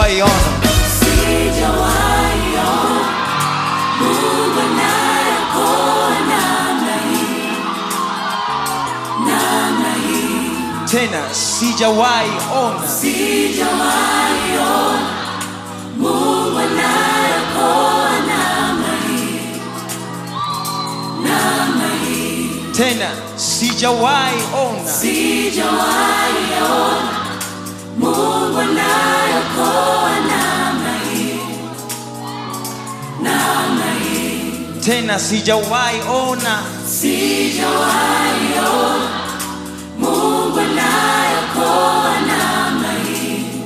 sijawahi ona Sijawahi ona Mungu anayeokoa namna hii, namna hii. tena sijawahi ona Sijawahi ona Mungu anayeokoa namna hii, namna hii. tena sijawahi ona Sijawahi ona Mungu anayeokoa namna hii, namna hii. tena sijawahi ona Sijawahi ona Mungu anayeokoa namna hii,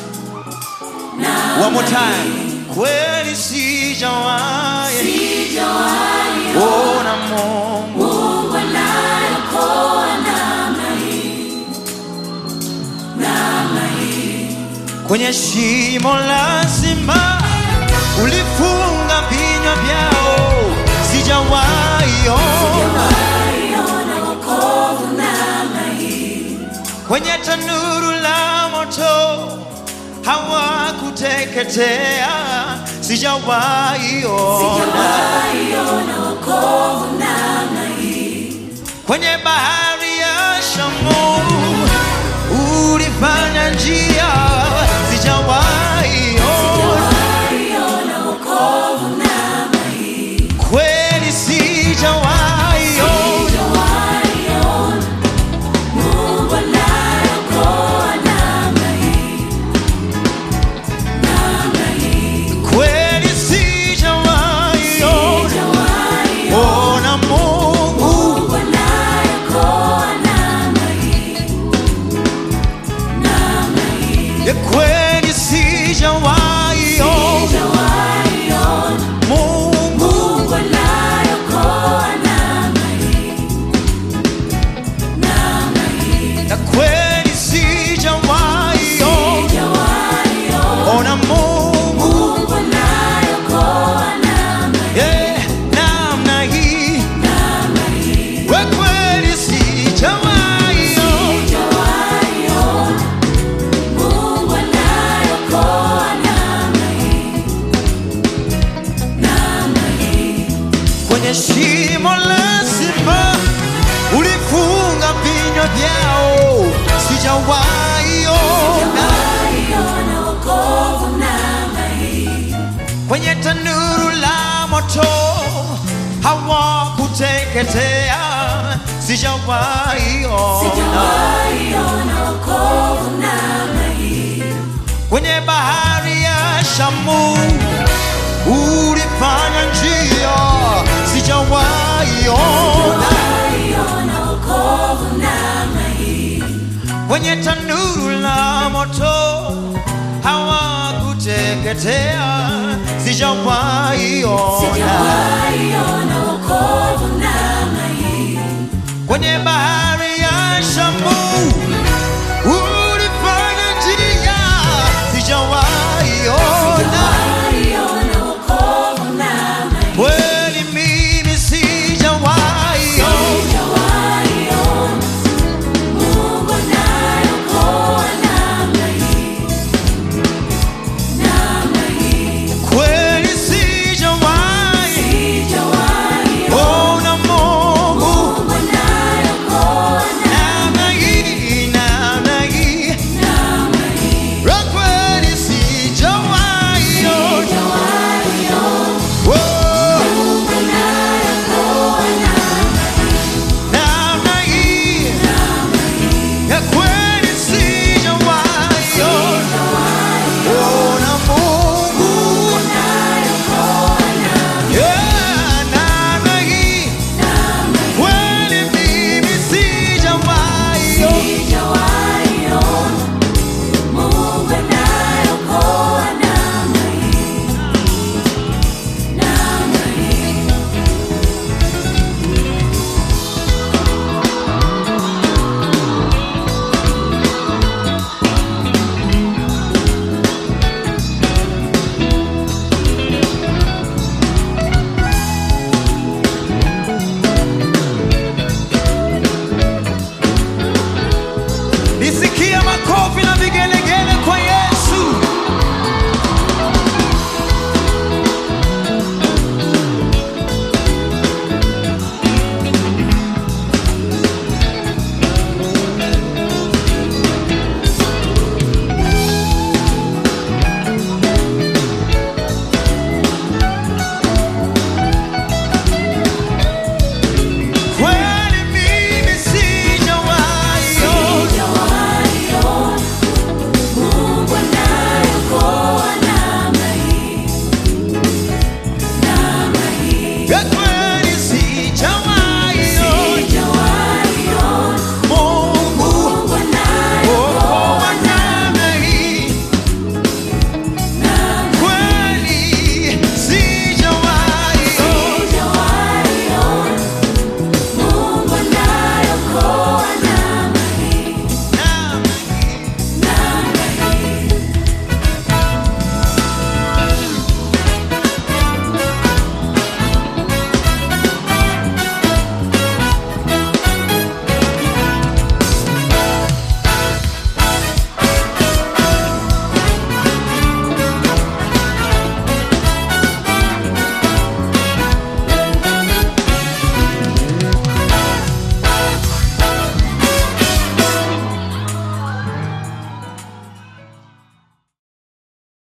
one more time kweli sijawahi sijawahi ona Mungu Mungu anayeokoa namna hii, namna hii. kwenye shimo lazima ulifunga vinywa vyao sijawahi ona Sijawahi ona wokovu namna hii, kwenye tanuru la moto hawakuteketea sijawahi ona sijawahi ona wokovu namna hii, kwenye bahari ya Shamu ulifanya njia sijawahi ona sijawahi ona wokovu namna hii. kweli sijawahi ona Sijawahi ona Mungu anayeokoa namna hii, namna hii. kweli sijawahi ona Sijawahi ona ona Mungu Mungu anayeokoa namna hii, namna hii. ya kweli sijawahi ona Sijawahi ona Mungu Mungu anayeokoa namna hii, namna hii. na kweli sijawahi ona Sijawahi ona ona Mungu Mungu anayeokoa namna hii, yeah, namna hii namna hii. we kweli sijawahi ona Sijawahi ona Mungu anayeokoa namna hii, namna hii. kwenye shimo lazima ulifunga vinywa vyao sijawahi ona Sijawahi ona wokovu namna hii, kwenye tanuru la moto hawakuteketea sijawahi ona sijawahi ona wokovu namna hii, kwenye bahari ya Shamu ulifanya njia sijawahi ona sijawahi ona wokovu namna hii, kwenye tanuru la moto hawakuteketea sijawahi ona sijawahi ona wokovu namna hii, kwenye bahari ya Shamu